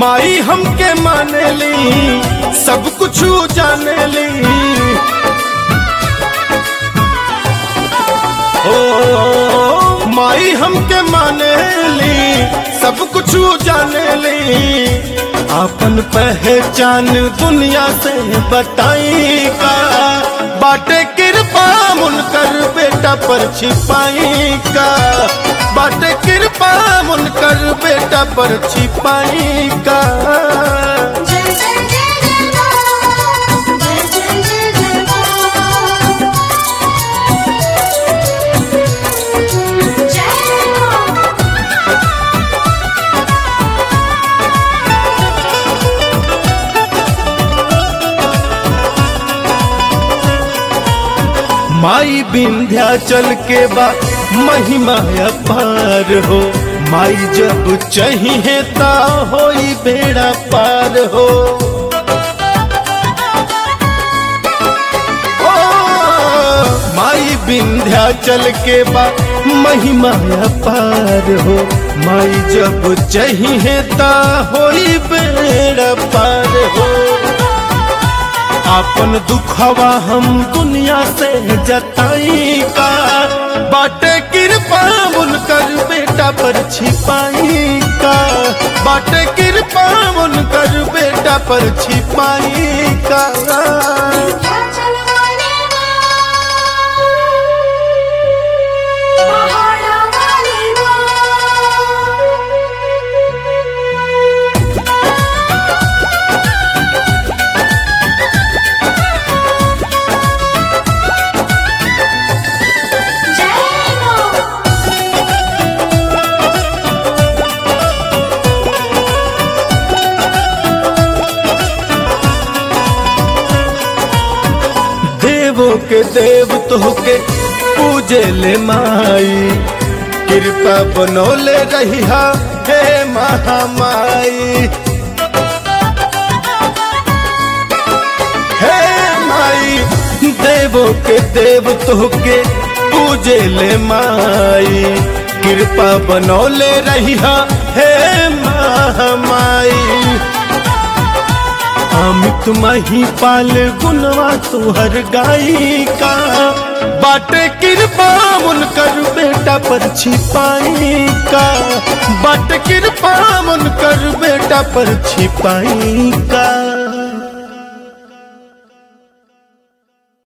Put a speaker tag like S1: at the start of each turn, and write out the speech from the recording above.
S1: माई हमके माने ली सब कुछ जाने ली ओ माई हमके माने ली सब कुछ जाने ली अपन पहचान दुनिया से बताई का बाटे कृपा मुनकर बेटा पर छिपाई का बाटे कृपा मुनकर बेटा पर छिपाई का
S2: जय जय जय जय मां जय जय जय जय मां जय मां
S1: माई विंध्याचल के बा महिमा अपार हो माई जब चाहिए ता होई बेड़ा पार हो ओ, माई विंध्याचल के बा महिमा अपार हो माई जब चाहिए ता होई बेड़ा पार हो अपन दुखवा हम दुनिया से जताई का बाटे कृपा मुनकर बेटा पर छिपाई का बाटे कृपा मुनकर बेटा पर छिपाई का
S2: चल वाले मां पहाड़ा वाली मां जय मां
S1: देवो के देव तोहके पूजे ले माई कृपा बनोले रहिहा हे महामाई हे माई देवो के देव तोहके पूजे ले माई कृपा बनौले रहिहा हे महामाई अमित मही पाल गुनवा तुहर गाई का बाटे कृपा मुनकर बेटा पर छिपाई का बाटे कृपा मुनकर बेटा पर छिपाई का